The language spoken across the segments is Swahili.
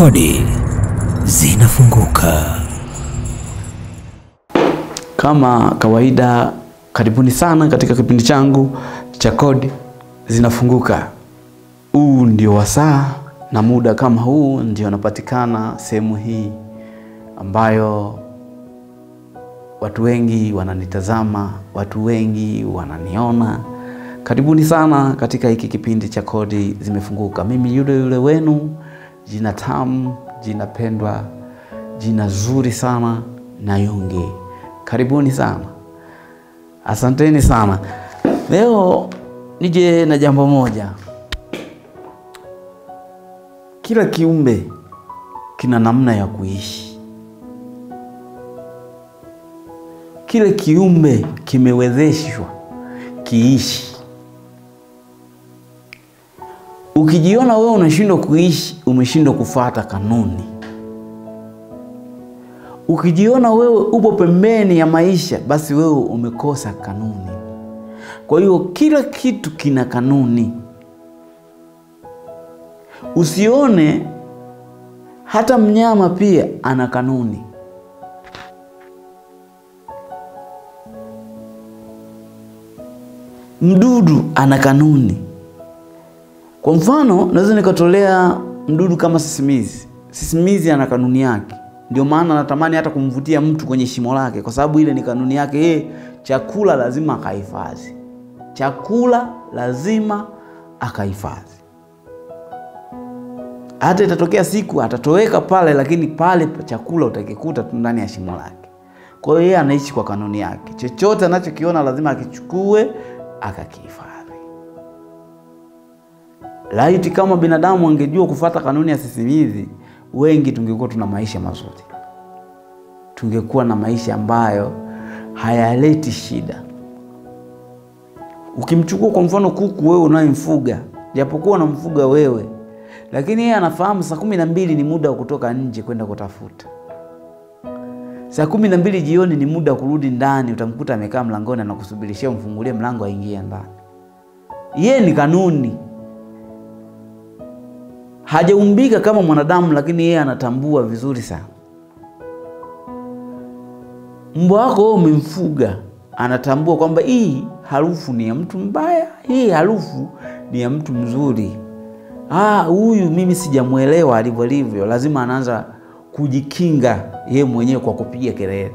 Kodi zinafunguka. Kama kawaida, karibuni sana katika kipindi changu cha Kodi Zinafunguka. Huu ndio wasaa na muda kama huu ndio napatikana sehemu hii ambayo watu wengi wananitazama, watu wengi wananiona. Karibuni sana katika hiki kipindi cha Kodi Zimefunguka. Mimi yule yule wenu, jina tamu, jina pendwa, jina zuri sana Nayungi. Karibuni sana, asanteni sana. Leo nije na jambo moja. Kila kiumbe kina namna ya kuishi. Kile kiumbe kimewezeshwa kiishi. Ukijiona wewe unashindwa kuishi, umeshindwa kufuata kanuni. Ukijiona wewe upo pembeni ya maisha, basi wewe umekosa kanuni. Kwa hiyo kila kitu kina kanuni. Usione hata mnyama pia ana kanuni. Mdudu ana kanuni. Kwa mfano, naweza nikatolea mdudu kama sisimizi. Sisimizi ana kanuni yake, ndio maana natamani hata kumvutia mtu kwenye shimo lake, kwa sababu ile ni kanuni yake. Yeye chakula lazima akahifadhi, chakula lazima akahifadhi. Hata itatokea siku atatoweka pale, lakini pale chakula utakikuta tu ndani ya shimo lake. Kwa hiyo yeye anaishi kwa kanuni yake, chochote anachokiona lazima akichukue akakihifadhi. Laiti kama binadamu angejua kufuata kanuni ya sisimizi, wengi tungekuwa tuna maisha mazuri, tungekuwa na maisha ambayo hayaleti shida. Ukimchukua kwa mfano kuku, wewe unayemfuga, japokuwa unamfuga wewe, lakini yeye anafahamu saa kumi na mbili ni muda wa kutoka nje kwenda kutafuta. Saa kumi na mbili jioni ni muda wa kurudi ndani, utamkuta amekaa mlangoni anakusubirishia umfungulie mlango aingie ndani. Yeye ni kanuni hajaumbika kama mwanadamu, lakini yeye anatambua vizuri sana. Mbwa wako wewe umemfuga, anatambua kwamba hii harufu ni ya mtu mbaya, hii harufu ni ya mtu mzuri. Ah, huyu mimi sijamwelewa alivyo alivyo, lazima anaanza kujikinga yeye mwenyewe kwa kupiga kelele.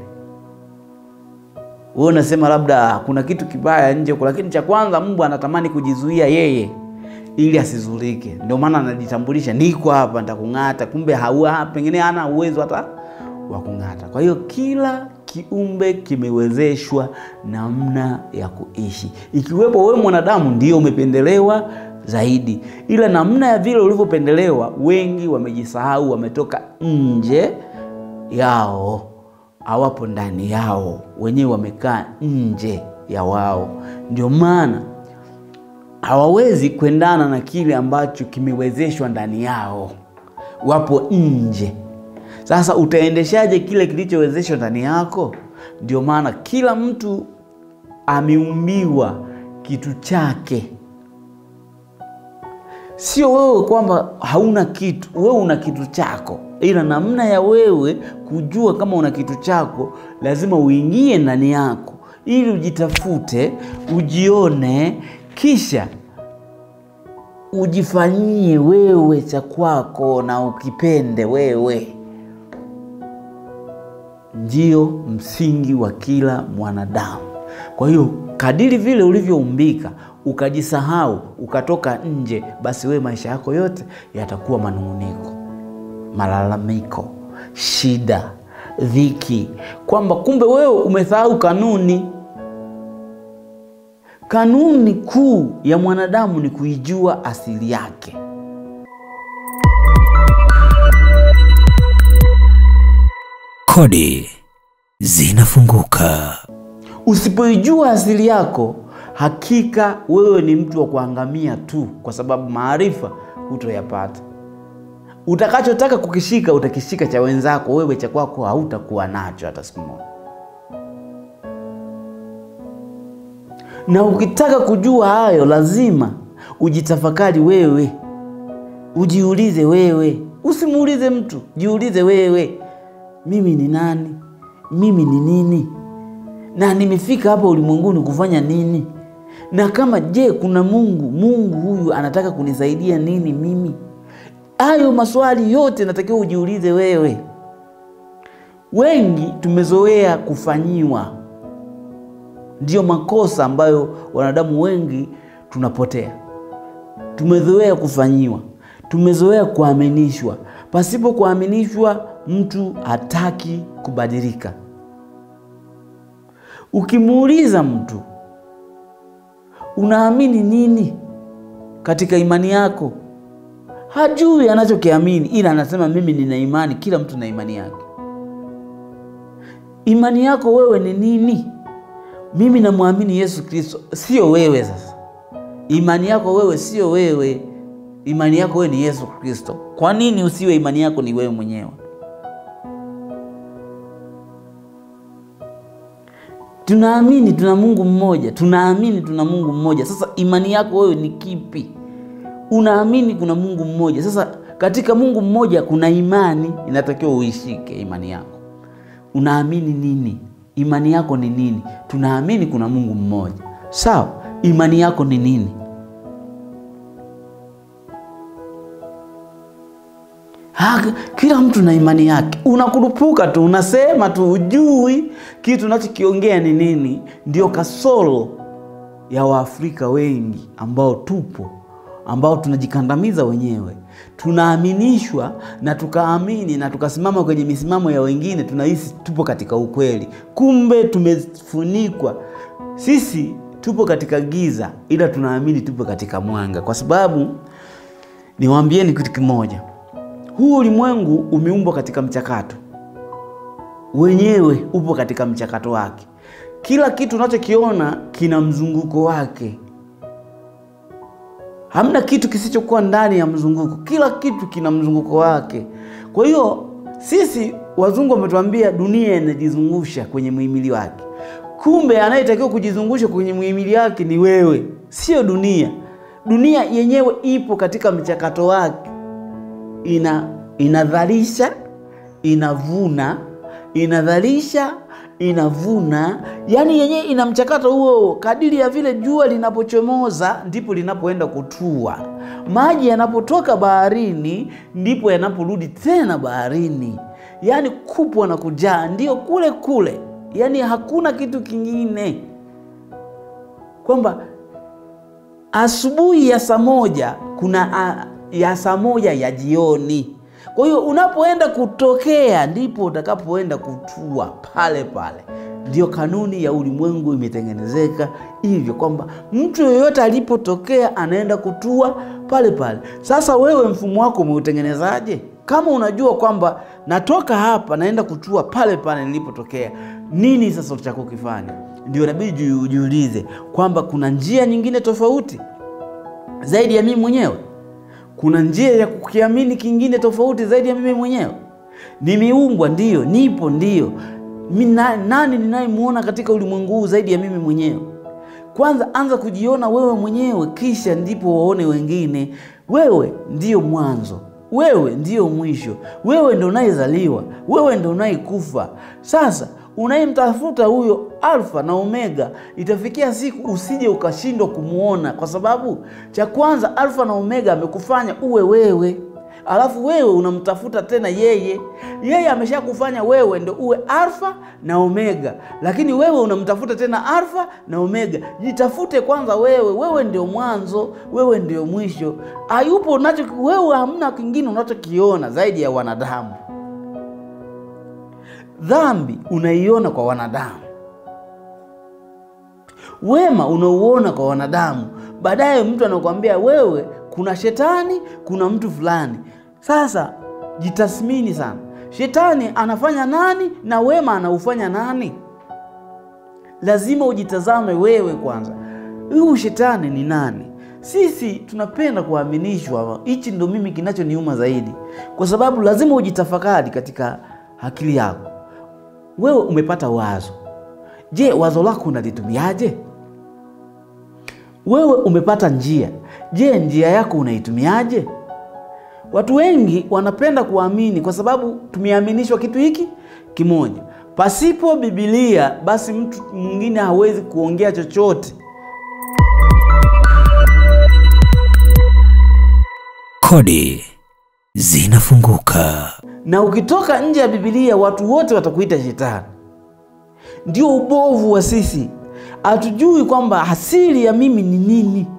Wewe unasema labda kuna kitu kibaya nje huko, lakini cha kwanza mbwa anatamani kujizuia yeye ili asizulike. Ndio maana anajitambulisha, niko hapa, nitakung'ata. Kumbe haua, pengine hana uwezo hata wa kung'ata. Kwa hiyo kila kiumbe kimewezeshwa namna ya kuishi, ikiwepo wewe mwanadamu ndio umependelewa zaidi, ila namna ya vile ulivyopendelewa, wengi wamejisahau, wametoka nje yao, hawapo ndani yao, wenyewe wamekaa nje ya wao, ndio maana hawawezi kuendana na kile ambacho kimewezeshwa ndani yao, wapo nje. Sasa utaendeshaje kile kilichowezeshwa ndani yako? Ndio maana kila mtu ameumbiwa kitu chake, sio wewe kwamba hauna kitu. Wewe una kitu chako, ila namna ya wewe kujua kama una kitu chako, lazima uingie ndani yako ili ujitafute, ujione kisha ujifanyie wewe cha kwako na ukipende wewe. Ndio msingi wa kila mwanadamu. Kwa hiyo kadiri vile ulivyoumbika ukajisahau ukatoka nje, basi wewe maisha yako yote yatakuwa manung'uniko, malalamiko, shida, dhiki, kwamba kumbe wewe umesahau kanuni. Kanuni kuu ya mwanadamu ni kuijua asili yake. Kodi zinafunguka. Usipoijua asili yako, hakika wewe ni mtu wa kuangamia tu, kwa sababu maarifa hutoyapata. Utakachotaka kukishika utakishika cha wenzako, wewe cha kwako hautakuwa nacho hata siku moja. Na ukitaka kujua hayo, lazima ujitafakari wewe, ujiulize wewe, Usimuulize mtu, jiulize wewe, mimi ni nani? Mimi ni nini? Na nimefika hapa ulimwenguni kufanya nini? Na kama je, kuna Mungu, Mungu huyu anataka kunisaidia nini mimi? Hayo maswali yote natakiwa ujiulize wewe. Wengi tumezoea kufanyiwa, ndiyo makosa ambayo wanadamu wengi tunapotea. Tumezoea kufanyiwa, tumezoea kuaminishwa. Pasipo kuaminishwa, mtu hataki kubadilika. Ukimuuliza mtu unaamini nini katika imani yako, hajui anachokiamini, ila anasema mimi nina imani. Kila mtu na imani yake. Imani yako wewe ni nini? Mimi namwamini Yesu Kristo, sio wewe. Sasa imani yako wewe sio wewe, imani yako wewe ni Yesu Kristo. Kwa nini usiwe imani yako ni wewe mwenyewe? Tunaamini tuna Mungu mmoja, tunaamini tuna Mungu mmoja. Sasa imani yako wewe ni kipi? Unaamini kuna Mungu mmoja. Sasa katika Mungu mmoja kuna imani, inatakiwa uishike imani yako. Unaamini nini? Imani yako ni nini? Tunaamini kuna Mungu mmoja, sawa. Imani yako ni nini? Ha, kila mtu na imani yake. Unakurupuka tu, unasema tu, ujui kitu unachokiongea ni nini. Ndio kasoro ya Waafrika wengi ambao tupo, ambao tunajikandamiza wenyewe. Tunaaminishwa na tukaamini na tukasimama kwenye misimamo ya wengine, tunahisi tupo katika ukweli, kumbe tumefunikwa. Sisi tupo katika giza, ila tunaamini tupo katika mwanga, kwa sababu niwaambieni kitu kimoja huu ulimwengu umeumbwa katika mchakato, wenyewe upo katika mchakato wake. Kila kitu unachokiona kina mzunguko wake, hamna kitu kisichokuwa ndani ya mzunguko. Kila kitu kina mzunguko wake. Kwa hiyo sisi wazungu wametuambia dunia inajizungusha kwenye muhimili wake, kumbe anayetakiwa kujizungusha kwenye muhimili wake ni wewe, sio dunia. Dunia yenyewe ipo katika mchakato wake ina inadhalisha, inavuna, inadhalisha, inavuna, yaani yenyewe ina mchakato huo. Kadiri ya vile jua linapochomoza ndipo linapoenda kutua, maji yanapotoka baharini ndipo yanaporudi tena baharini, yaani kupwa na kujaa ndio kule kule, yaani hakuna kitu kingine, kwamba asubuhi ya saa moja kuna a, ya saa moja ya jioni. Kwa hiyo unapoenda kutokea ndipo utakapoenda kutua pale pale. Ndio kanuni ya ulimwengu imetengenezeka hivyo, kwamba mtu yeyote alipotokea anaenda kutua pale pale. Sasa wewe mfumo wako umeutengenezaje? Kama unajua kwamba natoka hapa naenda kutua pale pale nilipotokea, nini sasa utakachokifanya? Ndio inabidi ujiulize kwamba kuna njia nyingine tofauti zaidi ya mimi mwenyewe kuna njia ya kukiamini kingine tofauti zaidi ya mimi mwenyewe. Nimeumbwa, ndiyo, nipo, ndiyo. Na, nani ninayemwona katika ulimwengu huu zaidi ya mimi mwenyewe? Kwanza anza kujiona wewe mwenyewe, kisha ndipo waone wengine. Wewe ndiyo mwanzo, wewe ndiyo mwisho, wewe ndo unayezaliwa, wewe ndo unayekufa. Sasa unayemtafuta huyo Alfa na Omega, itafikia siku usije ukashindwa kumwona, kwa sababu cha kwanza Alfa na Omega amekufanya uwe wewe, alafu wewe unamtafuta tena yeye. Yeye ameshakufanya wewe ndo uwe Alfa na Omega, lakini wewe unamtafuta tena Alfa na Omega. Jitafute kwanza wewe, wewe ndio mwanzo, wewe ndio mwisho. Hayupo unacho wewe, hamna kingine unachokiona zaidi ya wanadamu. Dhambi unaiona kwa wanadamu, wema unauona kwa wanadamu. Baadaye mtu anakuambia wewe, kuna shetani, kuna mtu fulani. Sasa jitathmini sana, shetani anafanya nani na wema anaufanya nani? Lazima ujitazame wewe kwanza, huyu shetani ni nani? Sisi tunapenda kuaminishwa. Hichi ndo mimi kinachoniuma zaidi, kwa sababu lazima ujitafakari katika akili yako. Wewe umepata wazo, je, wazo lako unalitumiaje? Wewe umepata njia, je, njia yako unaitumiaje? Watu wengi wanapenda kuamini kwa sababu tumeaminishwa kitu hiki kimoja. Pasipo Biblia, basi mtu mwingine hawezi kuongea chochote. Kodi zinafunguka. Na ukitoka nje ya Biblia, watu wote watakuita shetani. Ndio ubovu wa sisi, hatujui kwamba asili ya mimi ni nini.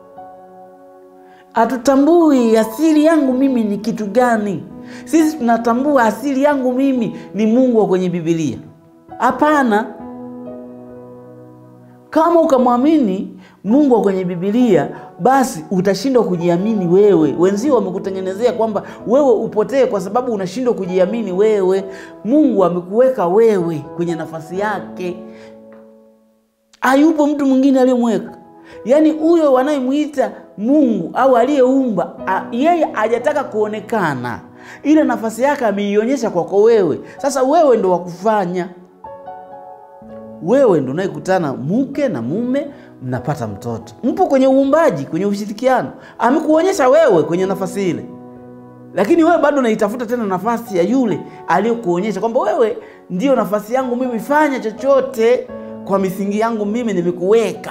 Hatutambui asili yangu mimi ni kitu gani. Sisi tunatambua asili yangu mimi ni Mungu wa kwenye Biblia. Hapana, kama ukamwamini Mungu wa kwenye Biblia, basi utashindwa kujiamini wewe. Wenzio wamekutengenezea kwamba wewe upotee kwa sababu unashindwa kujiamini wewe. Mungu amekuweka wewe kwenye nafasi yake, hayupo mtu mwingine aliyemweka. Yaani huyo wanayemwita Mungu au aliyeumba, yeye hajataka kuonekana, ile nafasi yake ameionyesha kwako wewe. Sasa wewe ndo wakufanya wewe ndo unayekutana mke na mume, mnapata mtoto, mpo kwenye uumbaji, kwenye ushirikiano. Amekuonyesha wewe kwenye nafasi ile, lakini wewe bado unaitafuta tena nafasi ya yule aliyokuonyesha kwamba wewe ndiyo nafasi yangu mimi, fanya chochote kwa misingi yangu mimi, nimekuweka.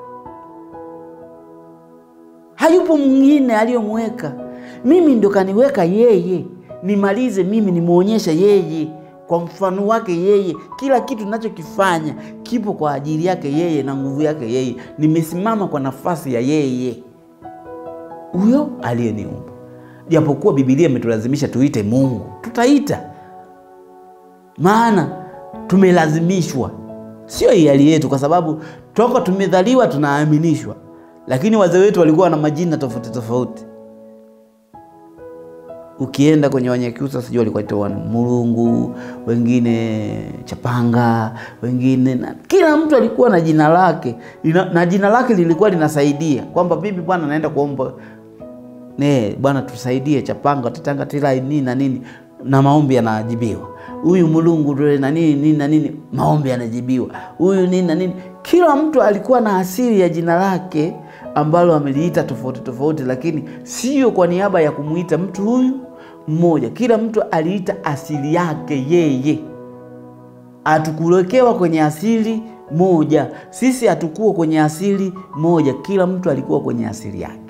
Hayupo mwingine aliyomweka, mimi ndo kaniweka yeye, nimalize mimi, nimwonyeshe yeye kwa mfano wake yeye. Kila kitu ninachokifanya kipo kwa ajili yake yeye na nguvu yake yeye. Nimesimama kwa nafasi ya yeye, huyo aliyeniumba. Japokuwa Biblia imetulazimisha tuite Mungu, tutaita, maana tumelazimishwa, sio hiari yetu, kwa sababu toka tumedhaliwa tunaaminishwa. Lakini wazee wetu walikuwa na majina tofauti tofauti ukienda kwenye Wanyakyusa sijui walikuwa ita Mulungu, wengine Chapanga, wengine na kila mtu alikuwa na jina lake Lina, na jina lake lilikuwa linasaidia kwamba mimi bwana naenda kuomba ne bwana tusaidie Chapanga Titanga Tilai nini na nini, na maombi yanajibiwa. Huyu Mulungu na nini nini na nini, maombi yanajibiwa. Huyu nini na nini, kila mtu alikuwa na asili ya jina lake ambalo ameliita tofauti tofauti, lakini sio kwa niaba ya kumuita mtu huyu mmoja. Kila mtu aliita asili yake yeye. Hatukuwekewa kwenye asili moja, sisi hatukuwa kwenye asili moja, kila mtu alikuwa kwenye asili yake.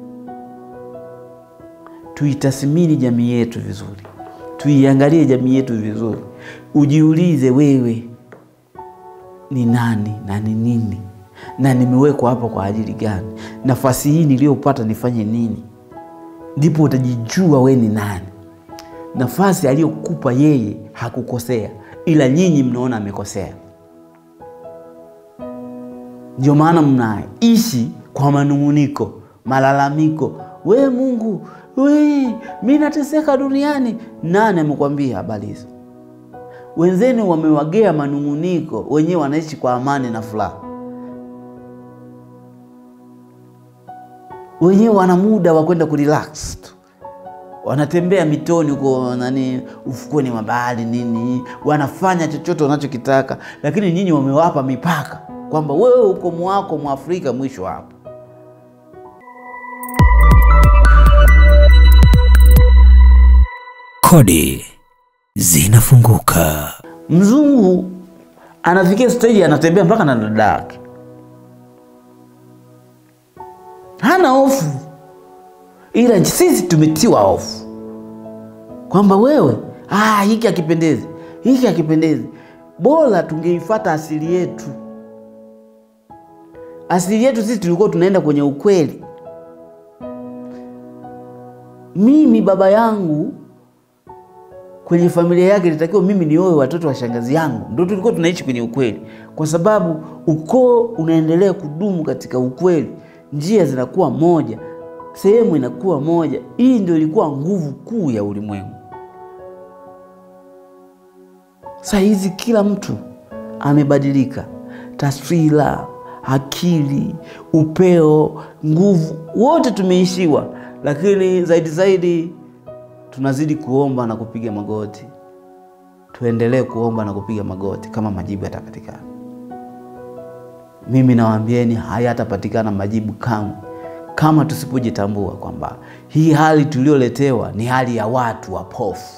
Tuitathmini jamii yetu vizuri, tuiangalie jamii yetu vizuri, ujiulize wewe ni nani na ni nini na nimewekwa hapa kwa ajili gani? Nafasi hii niliyopata nifanye nini? Ndipo utajijua we ni nani. Nafasi aliyokupa yeye hakukosea, ila nyinyi mnaona amekosea. Ndio maana mnaishi kwa manung'uniko, malalamiko. We Mungu, we mi nateseka duniani. Nani amekwambia habari hizo? Wenzenu wamewagea manung'uniko, wenyewe wanaishi kwa amani na furaha. wenyewe wana muda wa kwenda kurelax tu, wanatembea mitoni huko nani, ufukweni mwa bahari nini, wanafanya chochote wanachokitaka, lakini nyinyi wamewapa mipaka kwamba wewe uko mwako mwa Afrika, mwisho hapo. Kodi zinafunguka. Mzungu anafikia stage anatembea mpaka na dada yake hana hofu, ila sisi tumetiwa hofu kwamba wewe, ah, hiki hakipendezi, hiki hakipendezi. Bora tungeifata asili yetu. Asili yetu sisi tulikuwa tunaenda kwenye ukweli. Mimi baba yangu kwenye familia yake ilitakiwa mimi nioe watoto wa shangazi yangu, ndio tulikuwa tunaishi kwenye ukweli, kwa sababu ukoo unaendelea kudumu katika ukweli njia zinakuwa moja, sehemu inakuwa moja. Hii ndio ilikuwa nguvu kuu ya ulimwengu. Saa hizi kila mtu amebadilika, taswira, akili, upeo, nguvu, wote tumeishiwa, lakini zaidi zaidi tunazidi kuomba na kupiga magoti. Tuendelee kuomba na kupiga magoti kama majibu yatapatikana. Mimi nawaambieni hayatapatikana majibu kamwe kama tusipojitambua kwamba hii hali tulioletewa ni hali ya watu wapofu,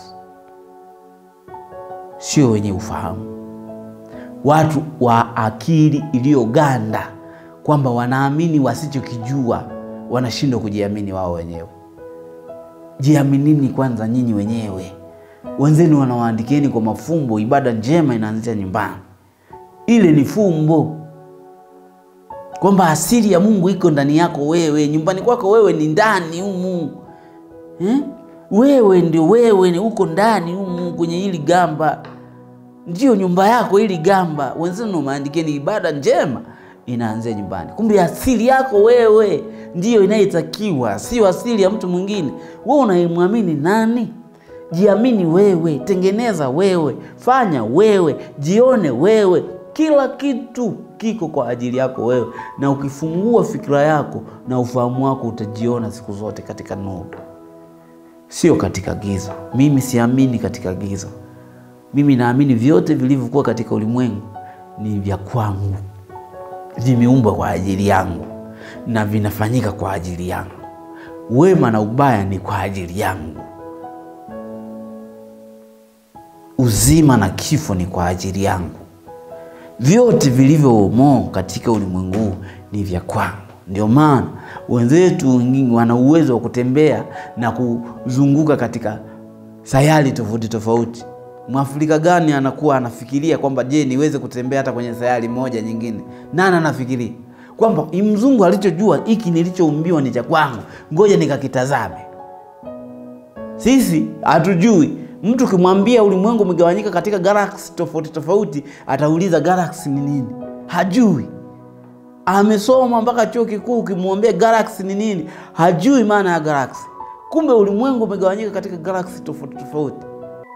sio wenye ufahamu, watu wa akili iliyoganda, kwamba wanaamini wasichokijua, wanashindwa kujiamini wao wenyewe. Jiaminini kwanza nyinyi wenyewe. Wenzenu wanawaandikieni kwa mafumbo, ibada njema inaanzia nyumbani. Ile ni fumbo kwamba asili ya Mungu iko ndani yako wewe, nyumbani kwako wewe ni ndani humu eh? Wewe ndio wewe, ni uko ndani humu kwenye hili gamba, ndio nyumba yako hili gamba. Wenzenu maandikeni, ibada njema inaanzia nyumbani. Kumbe asili yako wewe ndiyo inayetakiwa, sio asili ya mtu mwingine. Wewe unayemwamini nani? Jiamini wewe, tengeneza wewe, fanya wewe, jione wewe. Kila kitu kiko kwa ajili yako wewe, na ukifungua fikira yako na ufahamu wako utajiona siku zote katika nuru, sio katika giza. Mimi siamini katika giza. Mimi naamini vyote vilivyokuwa katika ulimwengu ni vya kwangu, vimeumbwa kwa ajili yangu na vinafanyika kwa ajili yangu. Wema na ubaya ni kwa ajili yangu. Uzima na kifo ni kwa ajili yangu. Vyote vilivyomo katika ulimwengu huu ni vya kwangu. Ndio maana wenzetu wengine wana uwezo wa kutembea na kuzunguka katika sayari tofauti tofauti. Mwafrika gani anakuwa anafikiria kwamba je, niweze kutembea hata kwenye sayari moja nyingine? Nani anafikiria kwamba mzungu alichojua hiki nilichoumbiwa ni cha kwangu, ngoja nikakitazame? Sisi hatujui. Mtu ukimwambia ulimwengu umegawanyika katika galaksi tofauti tofauti, atauliza galaksi ni nini? Hajui. Amesoma mpaka chuo kikuu, ukimwambia galaksi ni nini, hajui maana ya galaksi. Kumbe ulimwengu umegawanyika katika galaksi tofauti tofauti.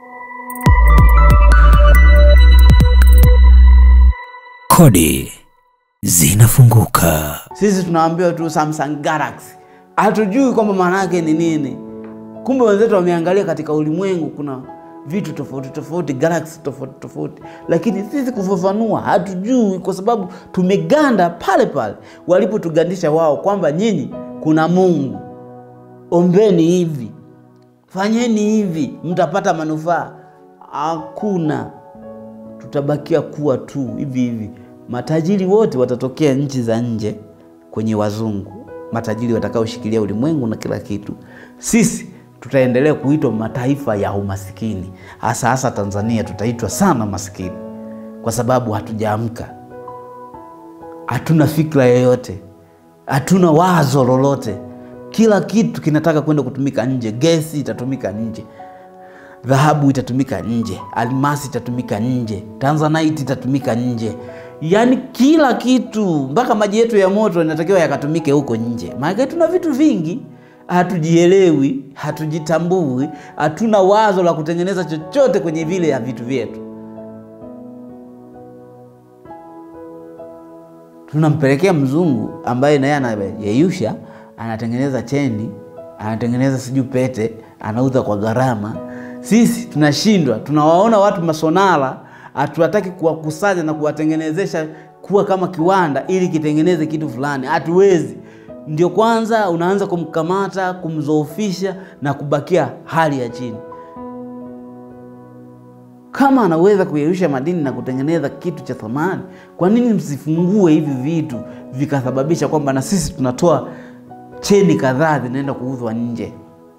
Kodi zinafunguka. Sisi tunaambiwa tu Samsung Galaxy, hatujui kwamba maana yake ni nini. Kumbe wenzetu wameangalia katika ulimwengu kuna vitu tofauti tofauti, galaxy tofauti tofauti, lakini sisi kufafanua hatujui, kwa sababu tumeganda pale pale walipotugandisha wao, kwamba nyinyi kuna Mungu, ombeni hivi, fanyeni hivi, mtapata manufaa. Hakuna, tutabakia kuwa tu hivi hivi. Matajiri wote watatokea nchi za nje kwenye wazungu, matajiri watakaoshikilia ulimwengu na kila kitu. Sisi tutaendelea kuitwa mataifa ya umasikini, hasa hasa Tanzania tutaitwa sana masikini, kwa sababu hatujaamka, hatuna fikra yoyote, hatuna wazo lolote. Kila kitu kinataka kwenda kutumika nje. Gesi itatumika nje, dhahabu itatumika nje, almasi itatumika nje, tanzanite itatumika nje, yaani kila kitu, mpaka maji yetu ya moto inatakiwa yakatumike huko nje. Maana tuna vitu vingi hatujielewi, hatujitambui, hatuna wazo la kutengeneza chochote kwenye vile ya vitu vyetu. Tunampelekea mzungu ambaye naye anayeyusha, anatengeneza cheni, anatengeneza sijui pete, anauza kwa gharama. Sisi tunashindwa, tunawaona watu masonara, hatuwataki kuwakusanya na kuwatengenezesha kuwa kama kiwanda ili kitengeneze kitu fulani, hatuwezi ndio kwanza unaanza kumkamata, kumzoofisha na kubakia hali ya chini. Kama anaweza kuyeyusha madini na kutengeneza kitu cha thamani, kwa nini msifungue hivi vitu vikasababisha kwamba na sisi tunatoa cheni kadhaa zinaenda kuuzwa nje,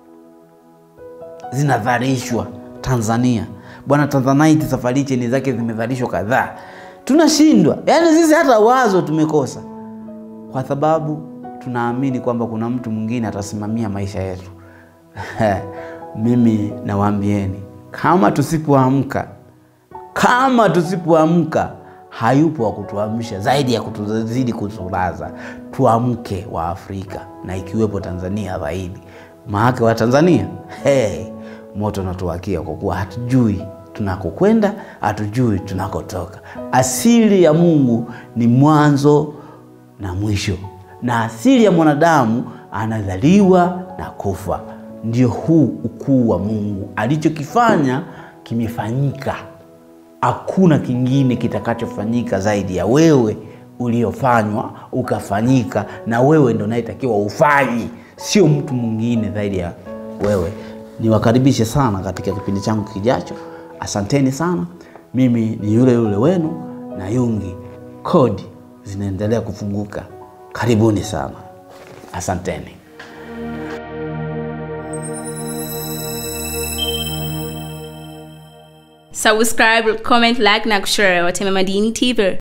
zinadhalishwa Tanzania. Bwana Tanzanite safari cheni zake zimedhalishwa kadhaa. Tunashindwa, yaani sisi hata wazo tumekosa, kwa sababu tunaamini kwamba kuna mtu mwingine atasimamia maisha yetu. Mimi nawaambieni, kama tusipoamka, kama tusipoamka, hayupo wa kutuamsha zaidi ya kutuzidi kutulaza. Tuamke wa Afrika na ikiwepo Tanzania zaidi, maake wa Tanzania hey, moto natuwakia kwa kuwa hatujui tunakokwenda, hatujui tunakotoka. Asili ya Mungu ni mwanzo na mwisho na asili ya mwanadamu anazaliwa na kufa. Ndio huu ukuu wa Mungu, alichokifanya kimefanyika. Hakuna kingine kitakachofanyika zaidi ya wewe uliofanywa ukafanyika, na wewe ndo unayetakiwa ufanyi, sio mtu mwingine zaidi ya wewe. Niwakaribishe sana katika kipindi changu kijacho. Asanteni sana. Mimi ni yule yule wenu na Yungi, kodi zinaendelea kufunguka. Karibuni sana, asanteni. subscribe comment like na kushare watema madini tv